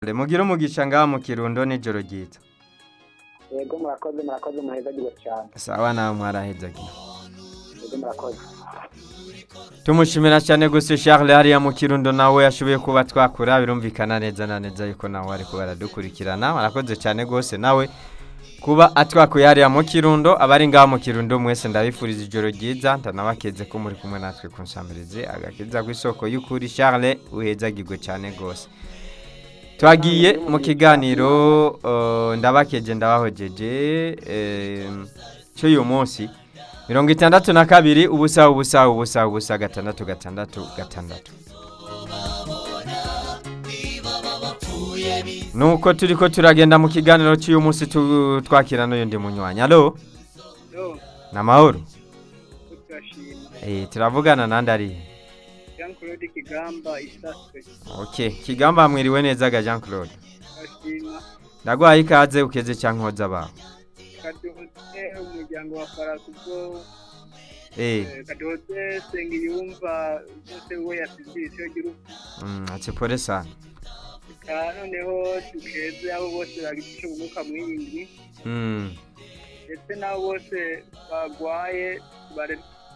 mugire umugisha ngaha mu kirundo n'ijoro ryiza yego murakoze murakoze muhezagirwe cyane sawa nawe mwarahezagiye yego murakoze tumushimira cyane gusa Charles hariya mu kirundo nawe yashoboye kuba twakura birumvikana neza na neza yuko nawe ariko baradukurikirana arakoze cyane rwose nawe kuba atwakuye hariya mu kirundo abari ngaha mu kirundo mwese ndabifuriza ijoro ryiza ndanabakeze ko muri kumwe natwe ku nsambirizi agakiza ku isoko y'ukuri Charles uhezagirwe cyane rwose twagiye mu kiganiro eh, ndabakeje ndabahojeje eh, cy'uyu munsi mirongo itandatu na kabiri ubusa ubusa ubusa ubusa gatandatu gatandatu gatandatu nuko turi ko turagenda mu kiganiro cy'uyu munsi tu- twakira n'uyundi munywanyi alo Yo, ni amahoro turashima. Eh, turavugana nandi ari Jean Claude Kigamba isaswe. ok kigamba mwiriwe neza ga jean claude Turashima. ndaguhaye ikaze ukeze cyangwa nkoza abawe Kadoze umuryango wa Farasugo. Eh, Kadoze Sengiyumva bose we yasize icyo gihugu. mm, ati pole sana noneho tukeze abo bose bagize ubumuga mw'iyindwi Mm. ndetse n'abo bose bagwaye bare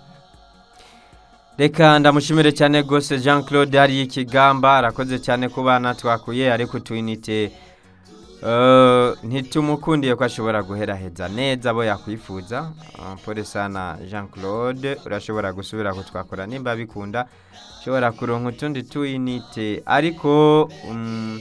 reka ndamushimire cyane rwose jean claude hariya ikigamba arakoze cyane ku bana twakuye ariko utuyinite eh, ntitumukundiye ko ashobora guheraheza neza abo yakwifuza Ah, pole sana jean claude urashobora gusubira kutwakora nimba bikunda ushobora kuronka utundi tuyinite ariko mm,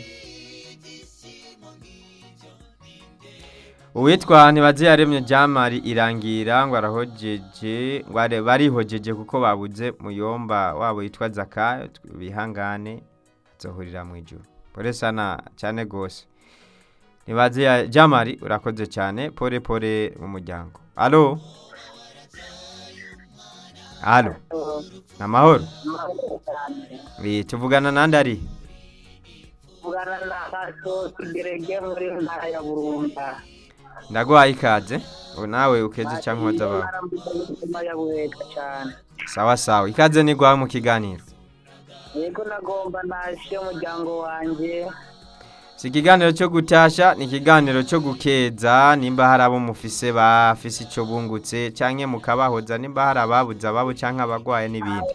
uwitwa ntibaze yaremye jamari irangira ngo arahojeje ngo are- barihojeje kuko babuze muyomba wabo yitwa zaka bihangane azohurira mu ijuru pole sana cyane rwose ntibaze ya jamari urakoze cyane pole pole mu muryango alo alo ni amahoro Eh, tuvugana nandi ari vugana na kaso kigerege muri ntara ya burunga ndaguhaye ikaze ubu nawe ukeze cyangwa nkoza abawe umutima ya buheka cyane sawa sawa ikaze ni guhawe mu kiganiro yego nagomba nashe umuryango wanjye si ikiganiro cyo gutasha ni ikiganiro cyo gukeza nimba hari abo mufise bafise icyo bungutse cyangwa mukabahoza nimba hari ababuze ababo cyangwa abagwaye n'ibindi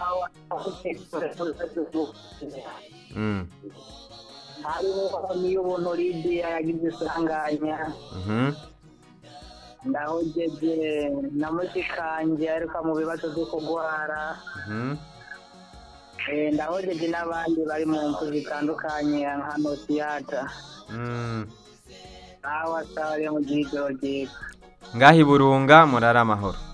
Mm, hariho niyo ubuntu lidiya yagize isanganya mhm. ndahogeje na mushikanje ariko mu bibazo byo kurwara Mhm. Eh, ndahogeje n'abandi bari mu mfu zitandukanye nka nosiyata Mm. aho asabariye mu gihe ijoro ryiza ngaho i burunga murara amahoro